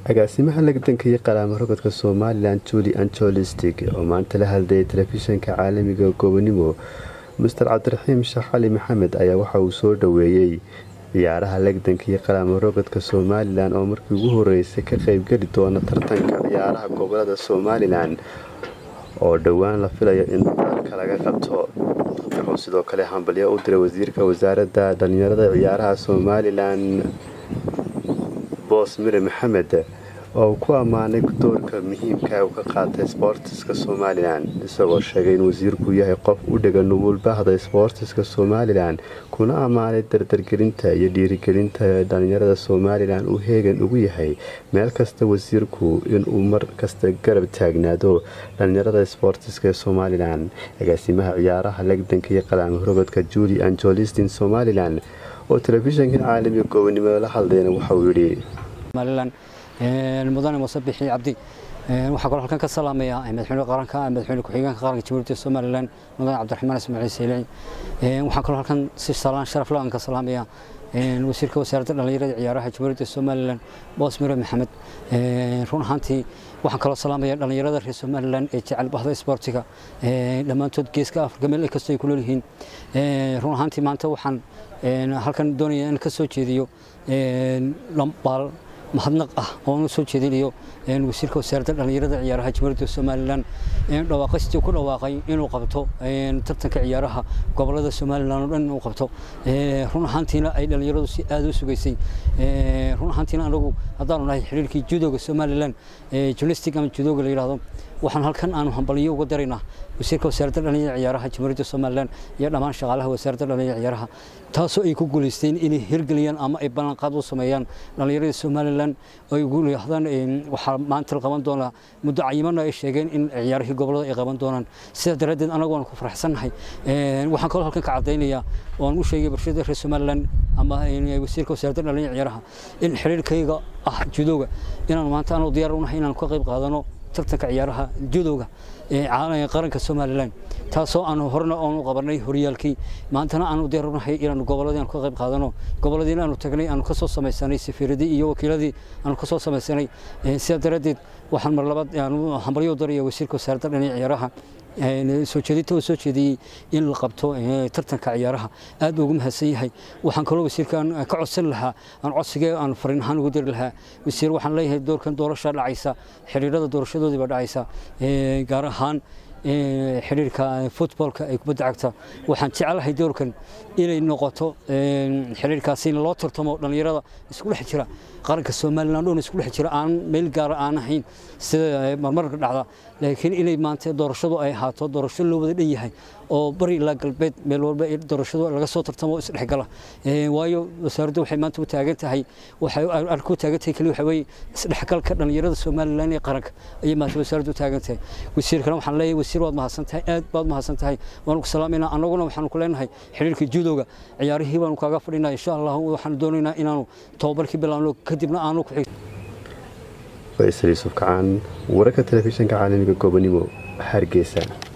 agaasimaha lagdanka iyo qalaamo rogodka somalilan juli anjolistig oo maanta la hadlayay telefishanka caalamiga goobonimo master cabdiraxiim sheekh cali maxamed ayaa waxa uu soo dhoweeyey ciyaaraha lagdanka iyo qalaamo rogodka somalilan oo markii ugu horeysay ka qeybgeli doona tartanka ciyaaraha gobolada somalilan oo dhowaan la filayo in dalka laga qabto wuxuu sidoo kale hambalyo u diray wasiirka wasaaradda dhalinyarada ciyaaraha somalilan boos mire maxamed oo ku ammaanay doorka muhiimka uu ka qaatay sboortiska somalilan isagoo sheegay in wasiirku yahay qof u dhega nugul bahda sboortiska somalilan kuna ammaanay dardargelinta iyo dhiirigelinta dhalinyarada somalilan uu heegan ugu yahay meel kasta wasiirku inuu mar kasta garab taagnaado dhalinyarada sboortiska ee somalilan agaasimaha ciyaaraha legdanka iyo qalaamo rogodka juli anjolistin somalilan oo telefishanka caalamiga goobonimo la hadlayna waxauu yidhi mudane muuse bixi cabdi waxaa kaloo halkan ka salaamaya madaxweyne qaranka madaxweyne ku-xigeenka qaranka jamhuuriyadda somalilan mudane cabdiraxmaan ismaaciil seylici waxaa kaloo halkan si salaan sharaf la-aan ka salaamaya wasiirka wasaaradda dhallinyarada ciyaaraha jamhuuriyadda somalilan boos mire maxamed run ahaantii waxaan kaloo salaamaya dhallinyarada reer somalilan ee jecel bahda isboortiga dhammaantood geeska afrika meel kastoo ay ku nool yihiin run ahaantii maanta waxaan halkan doonaya in ka soo jeediyo lambaal mahadnaq ah oon u soo jeedinayo wasiirka wasaaradda dhallinyarada ciyaaraha jamhuuriyadda somalilan dhawaaqaystii ku dhawaaqay inuu qabto tartanka ciyaaraha gobolada somalilan oo dhan inuu qabto run ahaantiina ay dhallinyaradu si aada u sugaysay run ahaantiina anagu haddaanu nahay xiriirkii judoga somalilan julistic ama judoga la yidhahdo waxaan halkan aanu hambaliyo uga daraynaa wasiirka wasaaradda dhallinyarada ciyaaraha jamhuuriyadda somalilan iyo dhammaan shaqaalaha wasaaradda dhallinyarada ciyaaraha taasoo ay ku guulaysteen inay hirgeliyaan ama ay ballanqaad u sameeyaan dhallinyarada somalilan ay ugu leexdaan waxaa maanta la qaban doonaa muddo cayimana ay sheegeen in ciyaarihii gobolada ay qaban doonaan sidaa daraaddeed anagu waan ku faraxsannahay waxaan kaloo halkan ka caddaynayaa oan u sheegay bulshada reer somalilan ama wasiirka wasaaradda dhallinyarada ciyaaraha in xiriirkayga ah judoga inaan maanta aanu diyaar u nahay inaan ka qayb qaadano tartanka ciyaaraha judowga ee qaranka somalilan taasoo aanu horena aanu qabanay horyaalkii maantana aanu diyaarnahay inaanu goboladii aanu ka qayb qaadano goboladiina aanu tagnay aanu kasoo samaysanay safiiradii iyo wakiiladii aanu kasoo samaysanay sidaa daraaddeed waxaan mar labaad hambalyo daraya wasiirka wasaaradda dhinaca ciyaaraha soo jeedinta uu soo jeediyey in la qabto tartanka ciyaaraha aad ugu mahadsan yahay waxaan kaloo wasiirkan ka codsan lahaa aan codsigee aan fariin ahaan ugu diri lahaa wasiir waxaan leeyahay doorkan doorasha dhacaysa xiriirada doorashadoodiiba dhacaysa gaar ahaan xiriirka futboolka ee kubadda cagta waxaan jecelahay doorkan inay noqoto xiriirkaasi in loo tartamo dhallinyarada isku dhex jira qaranka somalilan dhoon isku dhex jira aan meel gaara aan ahayn sida marmarka dhacda laakiin inay maanta doorashadu ay ahaato doorasho loo wada dhan yahay oo bari ilaa galbeed meel walba doorashadu laga soo tartamo oo isdhexgala waayo wasaaraddu waxay maanta u taagan tahay waxay arku taagan tahay kaliya waxa weeye isdhexgalka dhallinyarada somalilan ee qaranka ayay maanta wasaaraddu u taagan tahay wasiirkana waxaan leeyahay wasiir waad mahadsan tahay aad baad mahadsan tahay waanu ku salaamaynaa annaguna waxaanu ku leenahay xiriirka judowga ciyaarihii baanu kaaga fadhinaa insha allah waxaanu doonaynaa inaanu tababarkii bilaabno kadibna aanu ku xig faysal yuusuf kacaan wararka telefishanka caalamiga goobonimo hargeysa